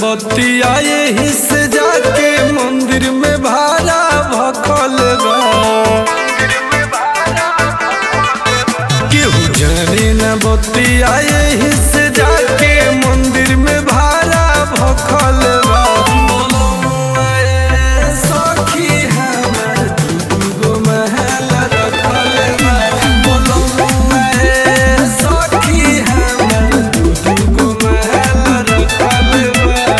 बतिया यही से जाके मंदिर में भाड़ा भखल बा केहू जाने न बतिया यही से जाके मंदिर में भाड़ा भखल बा सखी हमर दूगो महल रखल बा सखी हमर दूगो महल रखल बा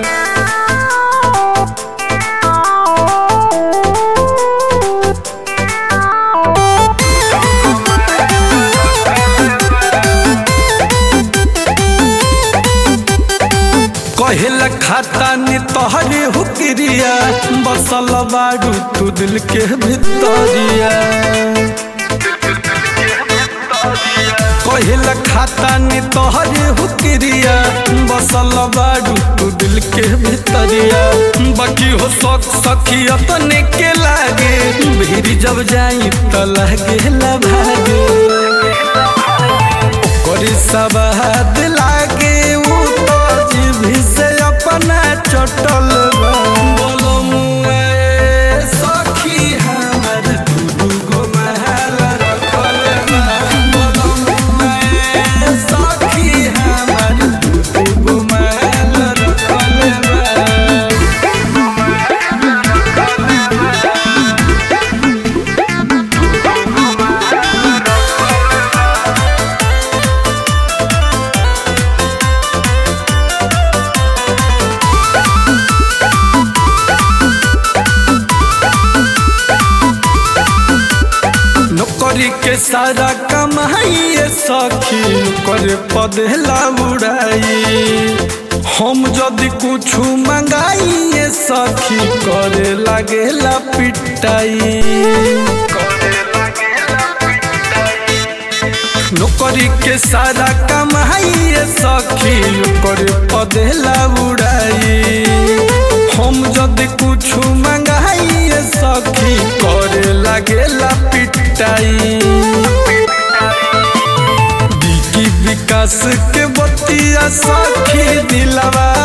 कहेला खाता नी तोहरे हुक्रिया बसल बाड़ू तू दिल के भितरिया कहेला खाता नी तोहरे हुक्रिया बसल बाड़ू तू दिल के भितरिया बाकी हो सख सखी अपने के लागे भीड़ जब जाई त लागे ला भागे करी सबाद लागे उ तो जीभ से अपना चटल बा बोलो मुए सखी हमर दूगो महल रखल बा बोलो मुए सखी हमर दूगो महल रखल बा नौकरी के सारा कमाई सखी करे पदेला उड़ाई हम जदि कुछ मंगाई सखी करे लागेला पिटाई नौकरी के सारा कमाई सखी करे पदेला उड़ाई हम जदि कुछ मंगाई सखी करे लागेला पिटाई की विकास के बतिया सखी दिलवा